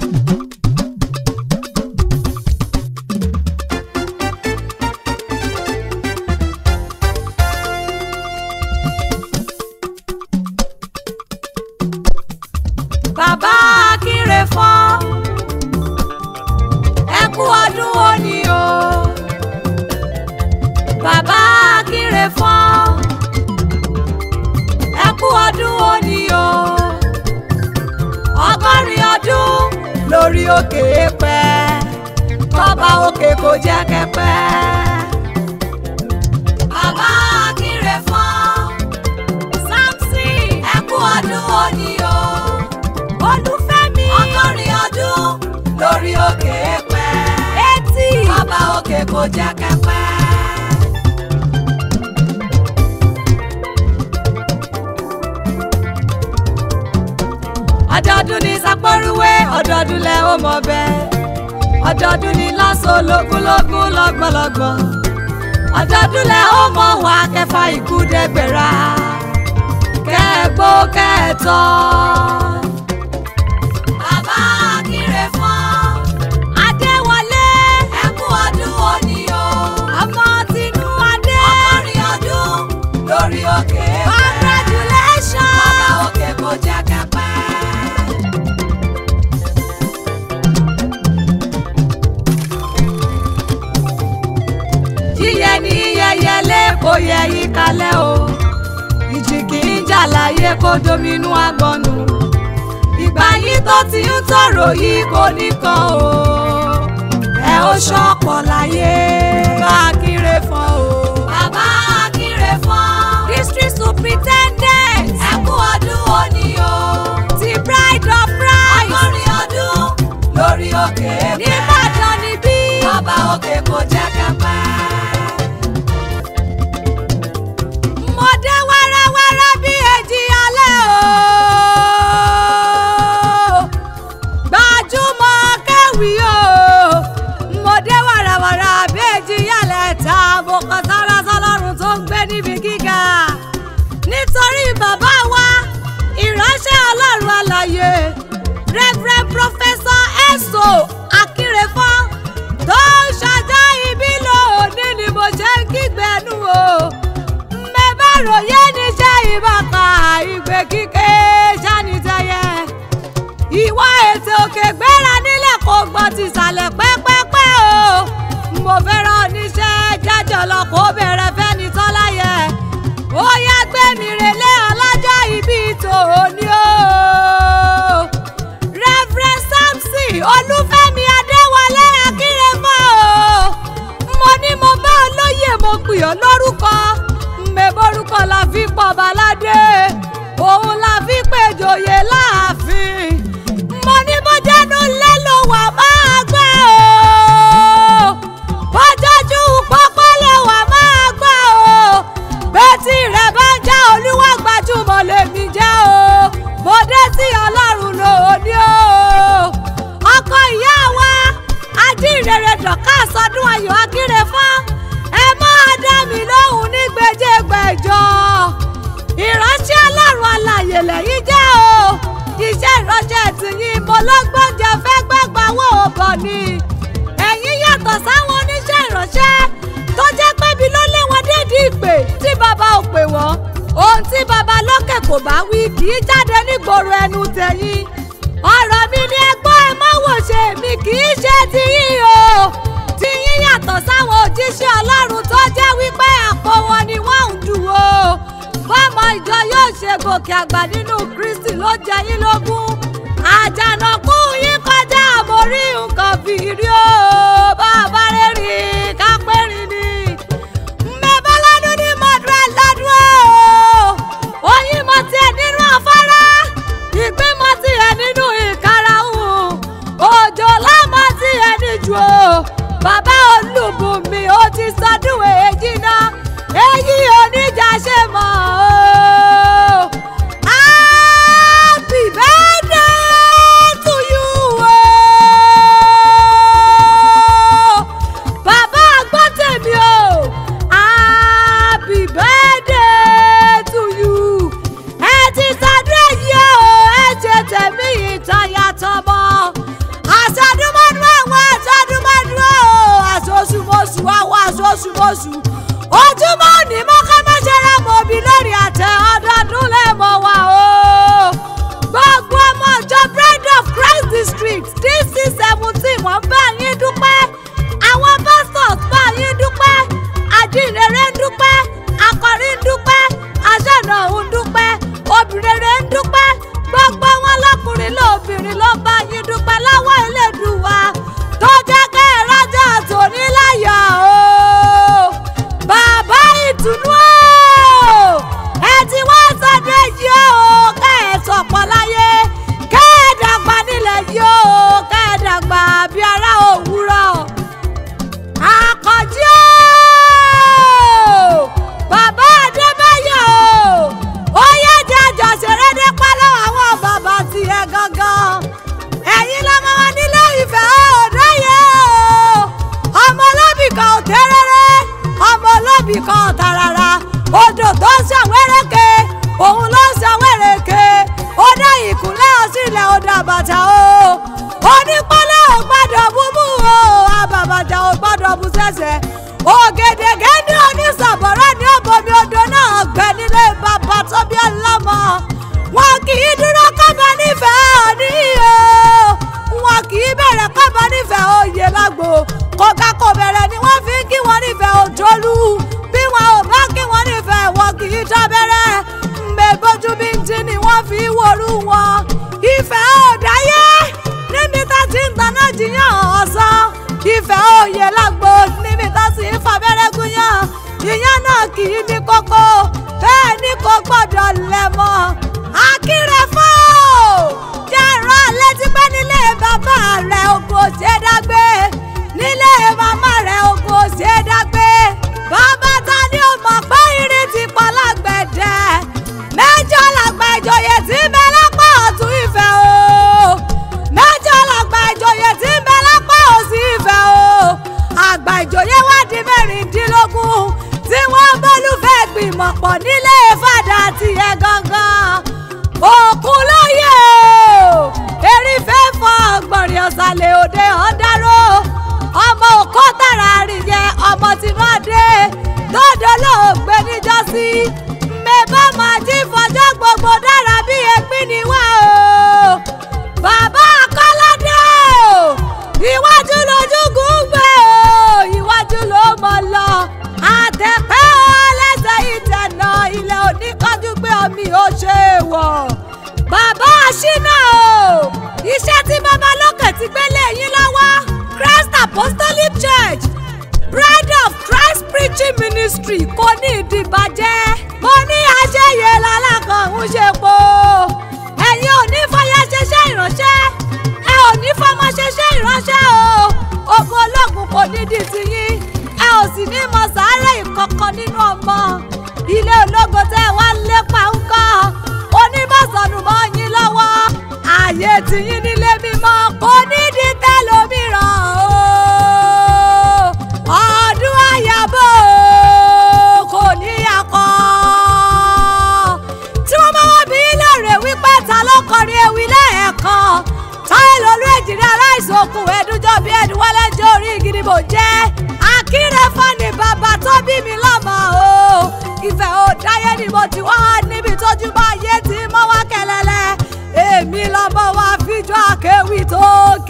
bàbá akínre fọ́n ẹ kú ọdún òní o bàbá akínre fọ́n ẹ kú ọdún òní o ọgọ́rin ọdún lórí òkè pẹ́ kọ́ba òkè kò jẹ́ kẹ́pẹ́. bàbá akínre fọ́n samson ẹ kú ọdún òní o olúfẹ́mi ọgọ́rin ọdún lórí òkè pẹ́ etí ọba òkè kò jẹ́ kẹ́pẹ́. ọdọọdún ní sápọ́rúwé ọdọọdún lẹ ó mọ bẹ́ẹ̀ ọdọọdún ní lásán ológúnlógún lọ́gbọ̀nlọ́gbọ̀n ọdọọdún lẹ ó mọ wá kẹfà ikú dẹgbẹ̀rà kẹ́ẹ̀gbó kẹ́ẹ̀tọ́. Bàbá Akínre fọ́n. Adéwọlé. Ẹ kú ọdún òní o. Ọmọ tinú Adé. Ọgọ́rin ọdún lórí òkè pẹ́. Congratulations. Bàbá òkè kò jẹ́ kẹ́pẹ́. Yíyẹ ní yẹyẹlé kò yẹ yí kalẹ̀ o. Ìjì kì í jà láyé kó dominú agbọ̀nù ìgbà yìí tó ti ń tọrọ yìí kò nìkan o ẹ ó ṣọ̀pọ̀ láyé bá Akínre fọ́n o. bàbá Akínre fọ́n. district superintendent. ẹ kú ọdún òní o. ti bride of Christ. ọgọ́rin ọdún lórí òkè pẹ́. nìbàdàn níbí. bàbá òkè kò jẹ́ kẹ́pẹ́. mo dé wẹ́rẹ́wẹ́rẹ́ bí èjì alẹ́ o. gbajúmọ̀ kẹ́wì o. mo dé wàràwàrà bí èjì yálẹ̀ ta mo kàn sára sọlọ́run tó ń gbé níbi gíga. nítorí bàbá wa ìránṣẹ́ ọlọ́run àlàyé reverend professor eso akínrefọ́n tó ń ṣàjá ibi lónìí ni mo ṣe ń kígbẹ́nu o mẹ́bà ròyé níṣẹ́ ìbàkà ìgbé kíké sánitẹ́yẹ. ìwọ ètò òkè gbéra nílẹ̀ kò gbọ́ ti sàlẹ̀ pẹ́pẹ́pẹ́ o. mo fẹ́ràn oníṣẹ́ jájọ lọ kó bẹ̀rẹ̀ fẹ́ni tọ́láyẹ. ó yá gbé mi relé ọlọ́jọ́ ìbí tòní o. reverend samson olúfẹ́mi adéwọlé akínrẹ́fọ́ o mo ní mo bá olóyè mo pè ọ́ lórúkọ mẹ́bọ́rúkọ la fi pọ̀ baládé òun la fi pèjòyè láàfin mo ní mo jẹ́nu lé ló wà máa gbọ́ o bọ́jọ́jú pápá ló wà máa gbọ́ o bẹ́tì rẹ̀ bá ń já olúwa gbajúmọ̀ lèmi jẹ́ o mo dé sí ọlọ́run lóní o ọkọ ìyá wa ajínrere dọ̀ká sọdún ayọ̀ akínre fún ẹ máa dá mi lóhùn ní gbèjégbèjọ ìránṣẹ́ ọlọ́run alàyè lẹ́yìn jẹ́ o iṣẹ́ ìránṣẹ́ tìyín mo lọ́gbọ́n jẹ fẹ́ gbẹ́gbà wò ó bọ̀ ni ẹ̀yin yàtọ̀ sáwọn oníṣẹ́ ìránṣẹ́ tó jẹ́ pé bí ló lé wọn dédìí ìpè tí bàbá ò pè wọ́n ohun tí bàbá lókè kò bá wí kì í jáde nígboro ẹnu tẹ̀yìn ọ̀rọ̀ mi ni ẹgbọ́n ẹ má wò ṣe mi kì í ṣe tiyín o tiyín yàtọ̀ sáwọn òjíṣẹ́ ọlọ́run tó jẹ́ wípé àpò wọn ni wọ́n ń dù o bọ́mọ ìjọ yóò ṣe gòkè àgbà nínú kristi ló jẹ yín lógún àjànàkú yín kọjá àmórí nǹkan fìrí o bàbá rẹ̀ rìn kápẹ́rìn ni mẹ́bà lọ́dún ní mọ́dúrà lọ́dún o oyin mo tiẹ̀ nínú afárá ìgbín mo tiẹ̀ nínú ìkarahun òjò lámọ́ tiẹ̀ níjù o bàbá olùbùnmi ó ti sọdún èjì náà èyí oníjà ṣe mọ́ o. Happy birthday to you o. Bàbá àgbọ́ tèmi o. Happy birthday to you. Ẹ ti ṣàdúrà yìí o, ẹ ṣe tèmi ìtàn yàtọ̀ mọ́. oṣù ojúmọ́ òní mọ́ ká má ṣe ra mọ́ òbí lórí àtẹ ọdọọdún lẹ́mọ̀ wá o gbogbo ọmọ ìjọ bride of christ district dc seventeen wọ́n bá yín dúpẹ́ àwọn pastors bá yín dúpẹ́ àdìrere ń dúpẹ́ akọrin ń dúpẹ́ aṣáná òun dúpẹ́ obìnrin ń dúpẹ́ gbogbo wọn lọkùnrin lóbìnrin ló bá yín dúpẹ́ láwọ́ Elédùwà tó jẹ́ kẹ́ ẹ rájà tòní láyọ̀ o bàbá ìtùnú o ẹ ti wá sọdún èyí o kẹ́ ẹ sọ̀pọ̀ láyé kẹ́ ẹ dàgbà nílẹ̀ yìí o kẹ́ ẹ dàgbà bí ará òwúrọ̀ àkànjí o bàbá adébáyọ̀ o ó yẹ jẹ́ àjọṣeré nípa lọ́wọ́ àwọn bàbá tiẹ̀ gangan ẹ̀yin lọ́mọ wọn nílé ìfẹ́ òdáyé o ọmọ olóbì kan ò tẹ́rẹ́rẹ́ ọmọ olóbì kan ò tàràrà odò tó ń ṣàwérèké òun ló ń ṣàwérèké ó dá ìkúnlẹ̀ ọ̀sìnlẹ̀ ó dá bàtà o onípọ́lẹ̀ ò gbọ́dọ̀ búbú o àbàbàtà ò gbọ́dọ̀ bú sẹ́sẹ̀ ògèdègé ní onísàbọ̀rọ̀ ní òbomi odò náà gbẹ nílé bàbá tó bí ọlọ́mọ wọn kì í dúró kọ́bọ nífẹ̀ẹ́ òní o wọn kì í bẹ̀rẹ̀ kọ́bọ nífẹ̀ẹ́ òye lágbo kọ̀ọ̀ká kò bẹ̀rẹ̀ ni wọ́n fi ń kí wọn nífẹ̀ẹ́ òjòlú bí wọn ò bá kí wọn nífẹ̀ẹ́ wọn kì í dábẹ́rẹ́ mbẹ́gbójú bí ń tí ni wọ́n fi ń worú wọn ìfẹ́ òdáyé níbi tá ti ń taná jiyàn ọ̀sán ìfẹ́ òye lágbo níbi tá sì ń fabẹ́rẹ́ gúnyàn ìyẹn náà kì í ní kókó bẹ́ẹ̀ ni kò gbọ́dọ̀ lẹ̀ mọ́ akírẹ́fọ́ jẹ́ ìran létí pé nílé bàbá rẹ̀ ogun ò ṣe é dágbé nílé màmá rẹ̀ ogun ò ṣe é dágbé bàbá ta ni ó mọ̀ pé irin ti pọ̀ lágbẹ̀dẹ mẹ́jọ làgbà ìjòyè tí ń bẹ lápá ọ̀tún ìfẹ́ o mẹ́jọ làgbà ìjòyè tí ń bẹ lápá òsì ìfẹ́ o àgbà ìjòyè wá di mẹ́rìndínlógún tí wọ́n bólúfẹ́ gbìmọ̀ pọ̀ nílé fàdà tiẹ̀ gangan òkun lóye o erífẹ́ fọ gbọ̀nrín ọ̀sàlẹ̀ òde ọ̀dáró ọmọ òkó tàrà àríyẹ ọmọ tìmọ́dé tọ́dọ̀ lóògbé níjọ́sí mẹ́bà máa jí fọjọ́ gbogbo dára bí ẹgbín ni wá o bàbá akọ́ládé o iwájú lójúgùn gbé o iwájú ló mọ̀ lọ àtẹ̀pẹ́ o lẹ́sẹ̀ ìtẹ̀nà ilẹ̀ oníkanjú gbé omi ó ṣe é wọ̀ bàbá àṣínà o iṣẹ́ tí bàbá lókè ti gbélé yín lọ́wọ́ Christ Apostolic Church Bride of Christ Preaching Ministry kò ní ìdìbàjẹ́ mo ní àṣeyẹ lálákan ń ṣe po ẹ̀yin ò ní fọyà ṣẹṣẹ́ ìránṣẹ́ ẹ ò ní fọmọ ṣẹṣẹ́ ìránṣẹ́ o ogun ológun kò ní di tiyín ẹ ò sì ní mọ sàárẹ̀ ìkọ̀kan nínú ọmọ ilé ológo tẹ́ ẹ wá ń lépa ń kọ́ onímọ̀sánù mọ́ yín lọ́wọ́ ààyè tiyín nílé mímọ́ kò ní di tẹ́lómìíràn o ọdún àyàbọ̀ kò ní akọ. tí wọ́n bá wá bí lóore wípé ta ló kọrin ewì lẹ́ẹ̀kan táyé lolú èjìrí aláìsàn okùn ẹ̀dúnjọ́ bí ẹ̀dúnwálé jẹ́ orí ìgìdìbò jẹ́ akírẹ́fọ́ ni bàbá tó bí mi lọ́mọ o ìfẹ́ ò dáyé ni mo ti wá níbi tójú bá yé tí mo wá kẹlẹ́lẹ́ èmi lọ́mọ wa fíjọ́ akéwì tó